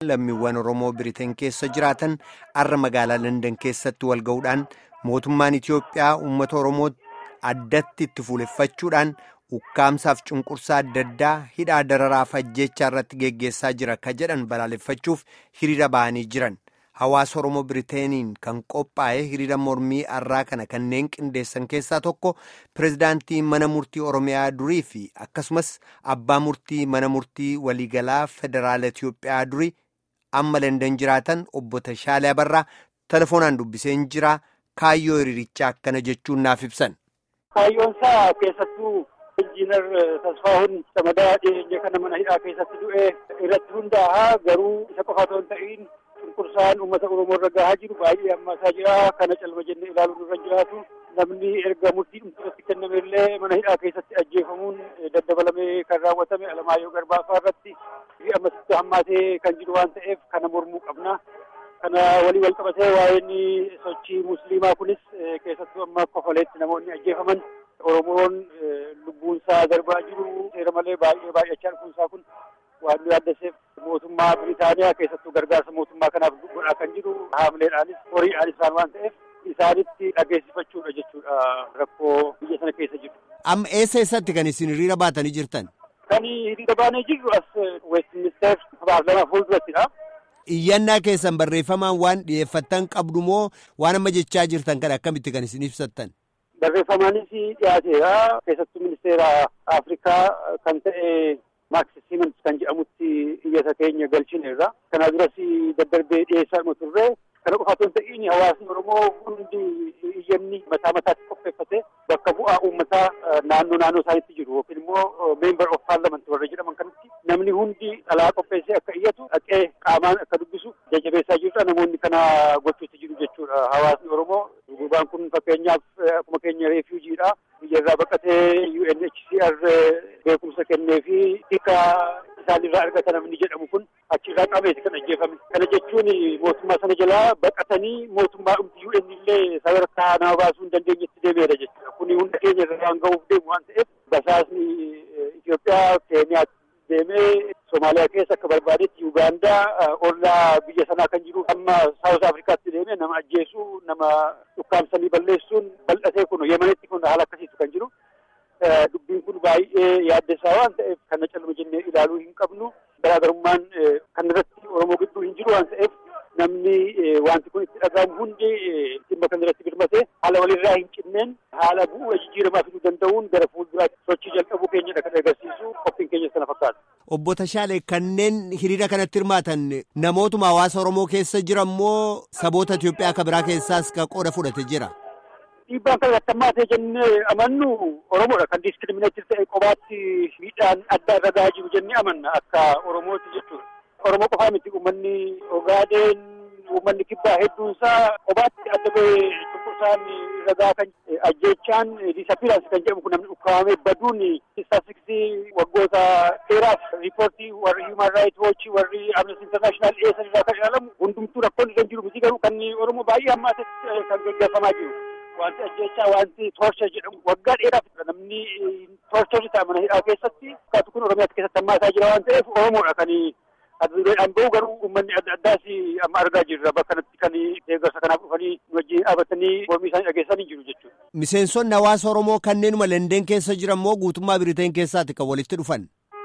lammiiwwan Oromoo Biriteen keessa jiraatan har'a magaalaa Landan keessatti wal ga'uudhaan mootummaan Itiyoophiyaa uummata Oromoo addatti itti fuuleffachuudhaan ukkaamsaaf cunqursaa adda addaa hidhaa dararaaf ajjechaa irratti geggeessaa jira ka jedhan balaaleffachuuf hiriira ba'anii jiran. Hawaasa Oromoo Biriteeniin kan qophaa'e hiriira mormii har'aa kana kanneen qindeessan keessaa tokko pirezidaantii mana murtii Oromiyaa durii fi akkasumas abbaa murtii mana murtii waliigalaa federaala Itiyoophiyaa durii amma Landan jiraatan obbo Tashaalee Abarraa telefoonaan dubbiseen jira kaayyoo hiriirichaa akkana jechuun naaf ibsan. Kaayyoon isaa keessattuu injiinar Tasfaahun Samadaa dhiyeenya kana mana hidhaa keessatti du'e irratti hundaa'a garuu isa qofa otoo hin ta'iin cunqursaan uummata Oromoo irra gahaa jiru baay'ee hammaataa jira. Kana calma jennee ilaaluun irra jiraatu. Namni erga murtii dhumtuudhaatti kenname illee mana hidhaa keessatti ajjeefamuun daddabalamee kan raawwatame Alamaayyoo Garbaafaa irratti ammasitti hammaatee kan jiru waan ta'eef kana mormuu qabna. Kana walii wal qabatee waa'een sochii musliimaa kunis keessattuu amma kofaleetti namoonni ajjeefaman Oromoon lubbuunsaa darbaa jiru seera malee baay'ee baay'achaa dhufuunsaa kun waan nu yaaddaseef mootummaa Biritaaniyaa keessattuu gargaarsa mootummaa kanaaf godhaa kan jiru haamileedhaanis horiidhaanis isaan waan ta'eef isaanitti dhageessifachuudha jechuudha rakkoo biyya sana keessa jiru. Amma eessa eessatti kan isin hiriira baatanii jirtan? Kan hiriira baanee jirru as Westminster paarlaamaa fuuldurattidha. Iyyannaa keessan barreeffamaan waan dhiyeeffattan qabdu moo waan amma jechaa jirtan kan akkamitti kan isin ibsattan? Barreeffamaanis dhiyaateera. Keessattuu ministeera Afrikaa kan ta'e Maaks Simons kan jedhamutti iyyata keenya galchineerra. Kana duras daddarbee dhiyeessaa turre. Kana qofa otoo hin ta'iin hawaasni Oromoo hundi iyyanni mataa mataatti qopheeffate bakka bu'aa uummataa naannoo naannoo isaaniitti jiru yookiin immoo meembar of paarlament warra jedhaman kanatti namni hundi dhalaa qopheessee akka iyyatu dhaqee qaamaan akka dubbisu jajjabeessaa jirudha. Namoonni kana gochuutti jiru jechuudha. Hawaasni Oromoo gurbaan kun fakkeenyaaf akkuma keenya reefiujiidha. Biyya irraa baqatee UNHCR beekumsa kennee fi tika isaanirraa argata namni jedhamu kun achirraa qabeeti kan ajjeefame. Kana jechuun mootummaa sana jalaa baqatanii mootummaa dhumti UN illee sadarkaa nama baasuu hin dandeenyetti deemeera jechuudha. Kuni hunda keenya irra waan ga'uuf deemu waan ta'eef basaasni Itoophiyaa Keeniyaatti deemee Somaaliyaa keessa akka barbaadetti Yuugaandaa ollaa biyya sanaa kan jiru amma Saawus Afrikaatti deemee nama ajjeesuu nama dhukkaamsanii balleessuun bal'atee kun Yemenitti kun haala akkasiitu kan jiru. Dubbiin kun baay'ee yaaddessaa waan ta'eef kana calma jennee ilaaluu hin qabnu. Garaagarummaan kan irratti Oromoo gidduu hin jiru waan ta'eef namni wanti kun itti dhagahamu hundi dhimma kan irratti birmatee haala walirraa hin cinneen haala bu'uura jijjiiramaa fiduu danda'uun gara fuulduraatti sochii jalqabuu keenyadha kan agarsiisu qophiin keenya sana fakkaata. Obbo Tashaalee kanneen hiriira kanatti hirmaatan namootuma hawaasa Oromoo keessa jiran moo saboota Itoophiyaa akka biraa keessaas ka qooda fudhate jira? Dhiibbaan kan irratti hammaatee jennee amannu Oromoodha kan diskiriminaatiif ta'e qobaatti miidhaan adda irra gahaa jiru jennee amanna akka Oromooti jechuudha. Oromoo qofaa miti uummanni Ogaadeen uummanni kibbaa hedduunsaa qobaatti adda bahee cunqursaan irra gahaa kan ajjeechaan diisappiiraansi kan jedhamu kun namni ukkaamamee baduun istaatiksii waggoota dheeraaf riipoortii warri hiuman raayit woochii warri amnesty internaashinaal dhiyeessan irraa kan ilaalamu hundumtuu rakkoon irra jiru miti garuu kan Oromoo baay'ee hammaatetti kan gaggeeffamaa jiru. Wanti ajjeechaa wanti toorsha jedhamu waggaa dheeraaf namni toorchorri ta'a mana hidhaa keessatti fakkaatu kun Oromiyaatti keessatti hammaataa jira waan ta'eef Oromoodha kan addunyaan bahu garuu uummanni adda addaas amma argaa jirra bakka kanatti kan deeggarsa kanaaf dhufanii wajjin dhaabatanii mormii isaanii dhageessanii jiru jechuudha. Miseensonni hawaasa Oromoo kanneenuma London keessa jiran moo guutummaa Biriteen keessaati kan walitti dhufan?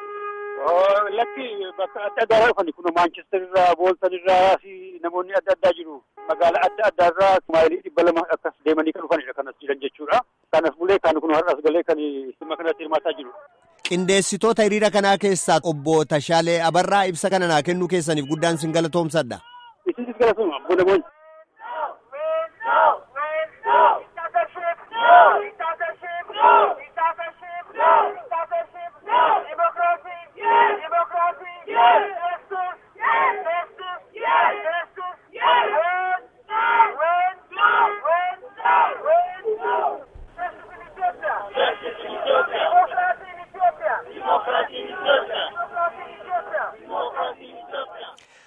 Lakki bakka adda addaa irraa dhufani kun Maanchestar irraa, Booltan irraa fi namoonni adda addaa jiru. Magaala adda addaa irraa maayilii dhibba lama akkas deemanii kan dhufanidha kanas jiran jechuudha. Kanas bulee kan kun har'as galee kan dhimma kanatti hirmaataa jiru. Qindeessitoota hiriira kanaa keessaa obbo Tashaalee Abarraa ibsa kana naa kennuu keessaniif guddaan sin galatoomsadha. Isinis galatooma, obbo Namoonni.